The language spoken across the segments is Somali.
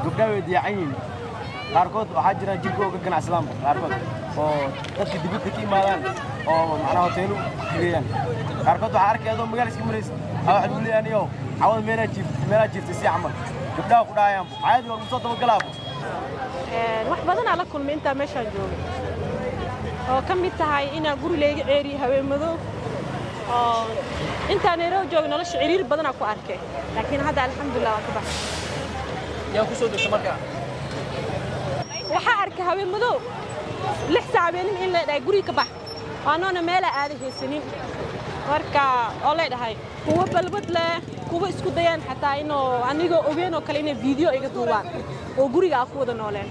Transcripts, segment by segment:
gabdhaha way diyacan yihiin qaarkood waxaa jira jirkooga ganacsadaanba qaarkood oo dadka dibadda ka imaadaan oo macnaha hoteelu geeyaan qaarkood waxaa arkay adoo magaala iska maraysa aa waxa lagu leeyahay aniyo cawada meelaa jiift meelaa jiiftay si camal gabdhaha ku dhahayaanba caadi waa lagu soo dabagalaaba wax badanaa la kulmay intaa meeshaan joogay oo ka mid tahay inaa guri layga ceeriyo haweenmadow oo intaa nairobi joogay nolosha ciriir badanaa ku arkay laakiin hadda alxamdulilah waan ka baxay yaa ku soo degta markaa waxaa arkay haweenmadow lix saac habeenimo in leedhahay guriga ka bax waanoona meelaa aada haysanin marka oo leedhahay kuwa balbad leh kuwa isku dayaan xataa inuu anigoo ogeen oo kale inay video iga duubaan oo guriga aan ku wada nooleen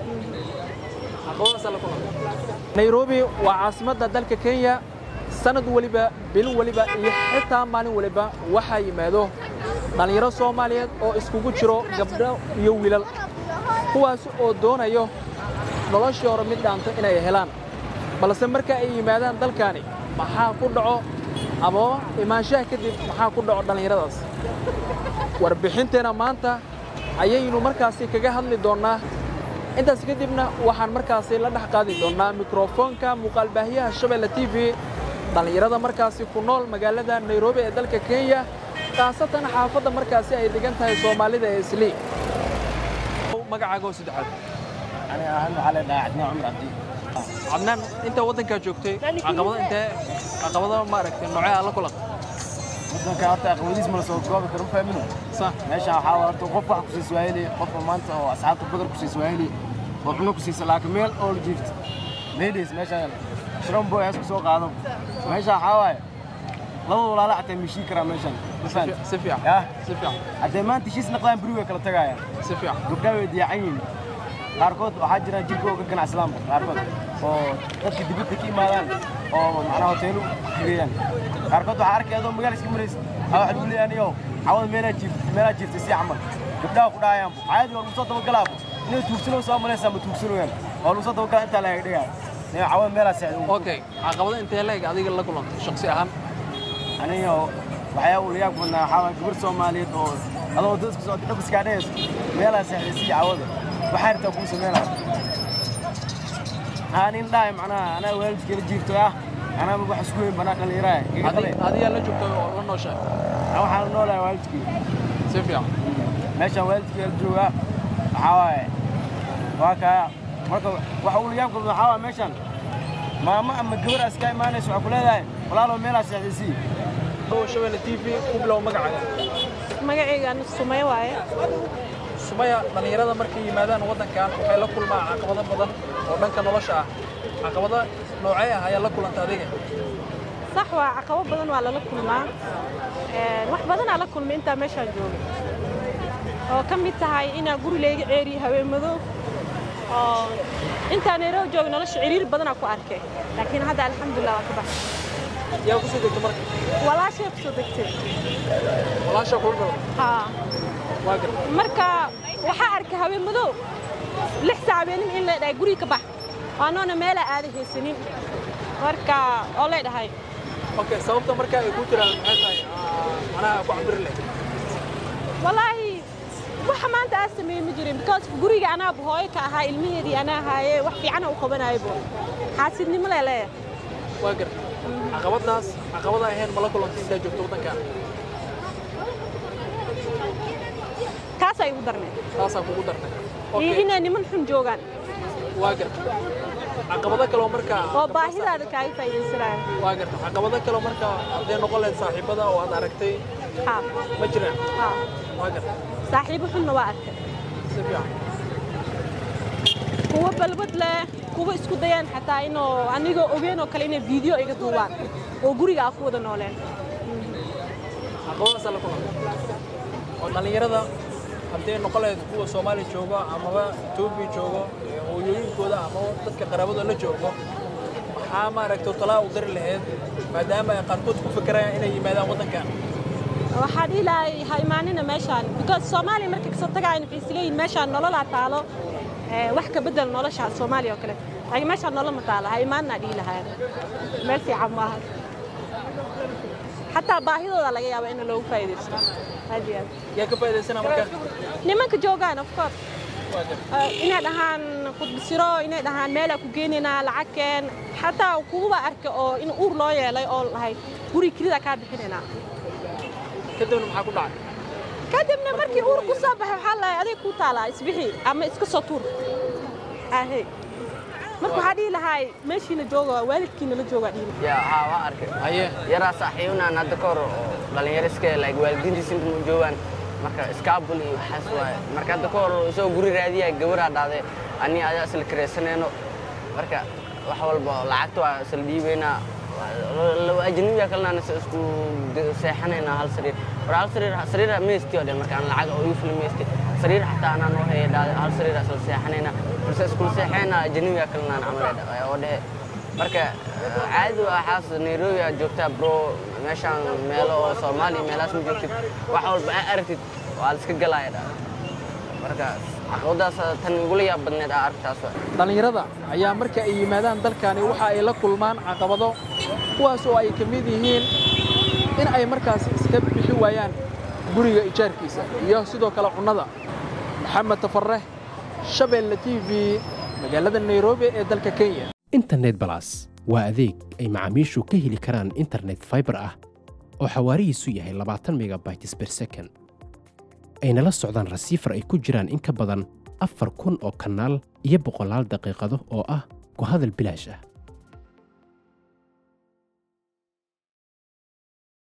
nairobi waa caasimadda dalka kenya sanad weliba bil weliba iyo xitaa maalin weliba waxaa yimaado dhallinyaro soomaaliyeed oo iskugu jiro gabdho iyo wiilal kuwaas oo doonayo noloshii hore mid dhaanta inay helaan balse marka ay yimaadaan dalkaani maxaa ku dhaco ama imaanshaha kadib maxaa ku dhaco dhallinyaradaas warbixinteenna maanta ayaynu markaasi kaga hadli doonnaa intaas kadibna waxaan markaasi la dhex qaadi doonnaa mikrofoonka muuqaalbaahiyaha shabeelle t v dhallinyarada markaasi ku nool magaalada nairobi ee dalka kenya khaasatan xaafadda markaasi ay degan tahay soomaalida ee islii magacaaga oo saddexaad ani ahaan waxaa leedhahay cadnaan cumar cabdi cadnaan intaa waddankaa joogtay caqabado intee caqabado maaragtay noocee aa la kulan waddanka horta aqwadiis ma la soo koobi karo ma fahamino sa meeshaan waxaa waa horta qof wax ku siis waayeli qofka maanta oo asxaabta badar ku siis waayeli oo cuno ku siisa laakiin meel oo la jiifta ladies meeshaan shron boy hees ku soo qaado meeshaan waxaa waaye labada walaala xataa mishii karaa meeshaan ma fahamti si fiican yah si fiican haddee maanta heshiis naqdaan beri way kala tagaayaan si fiican gabdhaha way diyacan yihiin qaarkood waxaa jira jirkooga ganacsadaanba qaarkood oo dadka dibadda ka imaadaan oo macnaha hoteelu geeyaan qaarkood waxaa arkay adoo magaala iska maraysa aa waxa lagu leeyahay aniyo cawada meelaa jiift meelaa jiiftay si camal gabdhaha ku dhahayaanba caadi waa lagu soo dabagalaaba inay tuugsanoo soo malaysaa ma tuugsanooyaan waa lagu soo dabagala intaa laga dhigaa nin cawada meelaa seexda okay caqabado intee leeg adiga la kulantay shaksi ahaan aniga waxyaa uu layaab badnaa waxaa waay gabar soomaaliyeed oo adoo dadka soo dhaqiskaa dhehayso meelaa seexday si cawada waxaa rabtaa kuu sameynaa haa nin dhahay macnaha anaa waalidkeela jiirto ah anaa wax isku weyn banaa dhallinyaraha iga Adi- qabe adigaa la joogtay oo la nooshahay anaa waxaan noolahay waalidkii si fiican meeshaan waalidkeela jooga waxaa waaye waa kaa marka waxa uu layaab badnaa waxaa waaye meeshaan maamo ama gabar aska imaanaysa waxaa ku leedahay walaaloo meelaa seexday sii oo shabeelle t v ku bilow magacaaga magacayga anu sumay waaye sumaya dhallinyarada markay yimaadaan waddankan waxay la kulmaan caqabado badan oo dhanka nolosha ah caqabado noocee ah ayaa la kulanta adiga sax waa caqabo badan waa lala kulmaa Een, wax badanaa la kulmay intaa meeshaan joogay oo ka mid tahay inaa guri layga ceeriyo haweenmadow oo intaa nairobi joogay nolosha ciriir badanaa ku arkay laakiin hadda alxamdulilah waan ka baxay yaa ku soo degta marka walaashay ku soo degtay walaasha kula dhalo haa waa garta marka waxaa arkay haweenmadow lix saac habeenimo in leedhahay guriga ka bax waanoona meelaa aada haysanin marka oo leedhahay okay sababta marka ay ku jiraan maxay tahay ah, macnaha ku cabiri leh walaahi waxa maanta aad sameeyey ma jirin because guriga anaaba hooyo ka ahaa ilmaheedii anaa haaye wax fiicana u qabanaybo xaasidnimo leeleeya waa garta caqabadaas caqabada ahayn ma la kulantay intaa joogto waddankan taasay igu darneed taasaa kugu dartay iyo okay inay niman xun joogaan waa garta caqabado kaloo marka oo baahidaada kaaga faa'iidaysanaya waa garta caqabado kaloo marka hadday noqon lahayd saaxiibada oo aad aragtay haa ma jiraan haa waa garta saaxiibo xunna waa arkay si fiican kuwa balbad leh kuwa isku dayaan xataa inuu anigoo ogeen oo kale inay video iga duubaan oo guriga aan ku wada nooleen caqabadaasaa la kulanta oo dhallinyarada hadday noqon lahayd kuwa soomaaliya joogo amaba etoobiya joogo ee hooyooyinkooda ama dadka qaraabadooda la joogo maxaa maaragtay talaa u dari lahayd maadaama ay qaarkood ku fikirayaan inay yimaadaan waddankan waxaa dhihi lahay ha imaanina meeshaan because soomaaliya markay kasoo tagaayan waxay isleeyihin meeshaan nololaa taalo ee, wax ka bedel nolosha soomaaliya oo kale laakiin meeshaan nolol ma taalo ha imaanina dhihi lahayan meel fiican maaha xataa baahidooda laga yaaba in loogu faa'iidaysto aad iyo aad yaa ka faa'iidaysana marka nimanka joogaan of course inay dhahaan qudbisiro inay dhahaan meelaa ku geynaynaa lacagkeen xataa kuguba arka oo in uur loo yeelay oo lahay guri kelida kaa bixinaynaa kadibna maxaa ku dhacay kadibna markii uur ku soo baxay waxaa lahay adig kuu taalaa isbixi ama iska soo tuur ahe marka waxaa dhihi lahay meeshiina jooga waalidkiina la joogaa dhihi ya haa waa arkay haye yaraa saaxiibnaan hadda ka hor oo dhalinyaro iska like waalidiintiisa inta ma joogaan marka iskaabul iyo waxaas waaye marka hadda ka hor isagoo guri raadiya gabaraa dhacday ani adaa isla karaysanayno marka wax walba lacagta waa isla dhiibaynaa ajnabiga kalena isku seexanaynaa hal sariir war hal sariir sariir meesti oo dhan marka aan lacag oo iifli meesti sariir xataa anaan oo haya dhacday hal sariir isla seexanaynaa balse isku seexaynaa ajnabiga kalena aan camal oo dhehe marka caadi waa xaas nairobi aad joogtaa bro meeshaan meelo oo soomaaliya meelahaas ma joogtid wax walba aa aragtid waa la iska galaaya dha marka caqabadaas tan igula yaab badneed aa aragtaas waa dhallinyarada ayaa marka ay yimaadaan dalkani waxa ay la kulmaan caqabado kuwaas oo ay ka mid yihiin in ay markaas iska bixi waayaan guriga ijaarkiisa iyo sidoo kale cunnada maxamed tafareh shabeelle t v magaalada nairobi ee dalka kenya internet balas waa adeeg ay macaamiishu ka heli karaan internet fiber ah oo xawaarihiisu yahay labaatan megabytes per second ayna la socdaan rasiifar ay ku jiraan in ka badan afar kun oo kanaal iyo boqolaal daqiiqado oo ah ku hadal bilaash ah